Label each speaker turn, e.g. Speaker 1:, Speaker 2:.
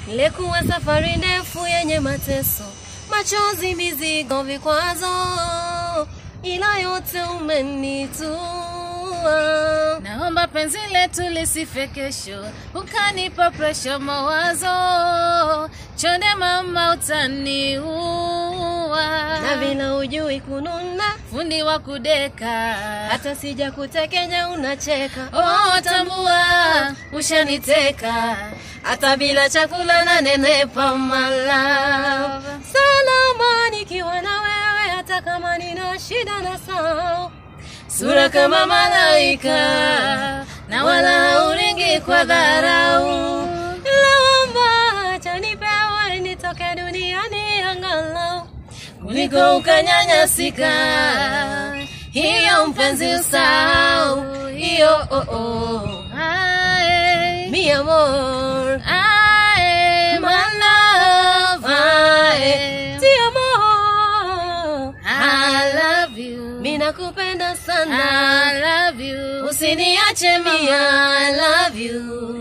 Speaker 1: Ilikuwa safari ndefu yenye mateso, machozi, mizigo, vikwazo, ila yote umenitua.
Speaker 2: Naomba penzi letu lisife kesho, ukanipa presha mawazo, chonde mama utaniua.
Speaker 1: Na vile ujui kununa,
Speaker 2: fundi wa kudeka,
Speaker 1: hata sija kutekenya unacheka.
Speaker 2: oh, tambua ushaniteka,
Speaker 1: hata bila chakula na nenepa mala salama nikiwa na wewe, hata kama nina shida na sao
Speaker 2: sura kama malaika na wala hauringi kwa dharau.
Speaker 1: Naomba acha nipewe nitoke duniani angalau
Speaker 2: kuliko ukanyanyasika. Hiyo mpenzi usahau hiyo, oh, oh. Ae,
Speaker 1: mi amor
Speaker 2: ae, my love, ae.
Speaker 1: ti amor
Speaker 2: I love you,
Speaker 1: mi nakupenda sana
Speaker 2: I love you,
Speaker 1: usiniache mia I love you